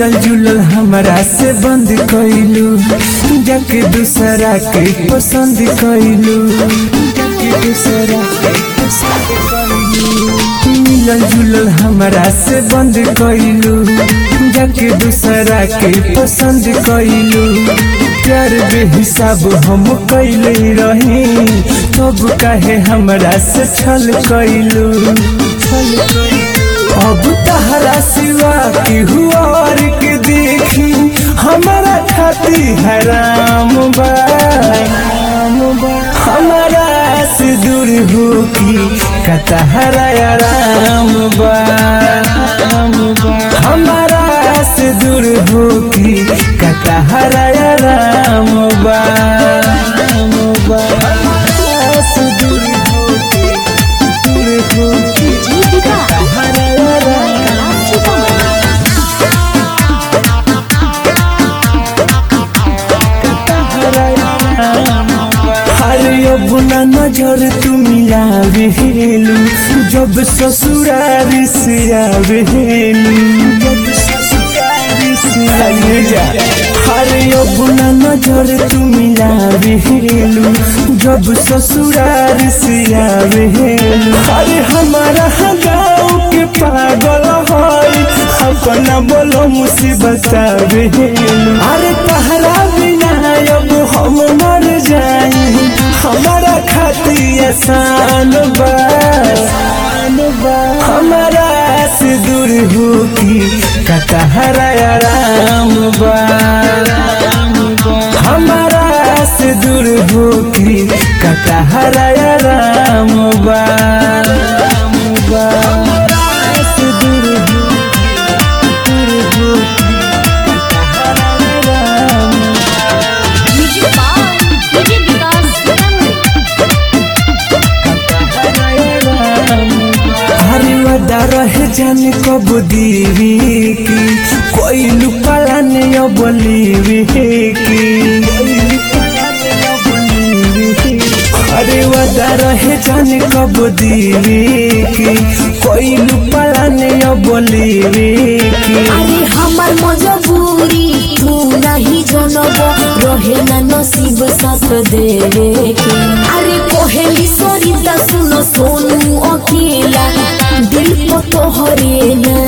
मिलल जुलल हमरा से बंद कइलू जाके दूसरा के पसंद कइलू जाके दूसरा के पसंद कइलू मिलल जुलल हमरा से बंद कइलू जाके दूसरा के पसंद कइलू प्यार बेहिसाब हम कैले रही तब काहे हमरा से छल कइलू छल कइलू अब तहरा सिवा की हुआर के देखी हमारा खाती हराम बा हमारा से दूर हो की कतहरा आराम बा हमारा से दूर हो की कतहरा आराम बा हमारा से दूर हो की दूर हो की जीविका कतहरा आराम हरे अपना नजर तुम आवेलू जब ससुरार से आवेलू जब ससुरार से आवेलू हरे अपना नजर तुम आवेलू जब ससुरार से आवेलू अरे हमारा गाँव के पागल है अपना बोलो मुसीबत आवेलू अरे कहरा बिना अब हम मर जाए हमारा खाती आसान बा हमारा से दूर हो की कटहरा आराम बा हमारा से दूर हो की कटहरा आराम बा हमारा से दूर हो की, दूर हो की, कटहरा आराम music by DJ Vikas Sitamarhi हरी वदा रहे जाने कब दीवी की कोई लुकाला ने अब लीवी की हरे वदा रहे जाने कब दीवी की कोई लुकाला ने अब लीवी की अरे हमार मजबूरी तू नहीं जनब रहे ना नसीब साथ देवे के अरे कोहेली सरिता सुनो सोनू अकेला दिल को तोहरे ना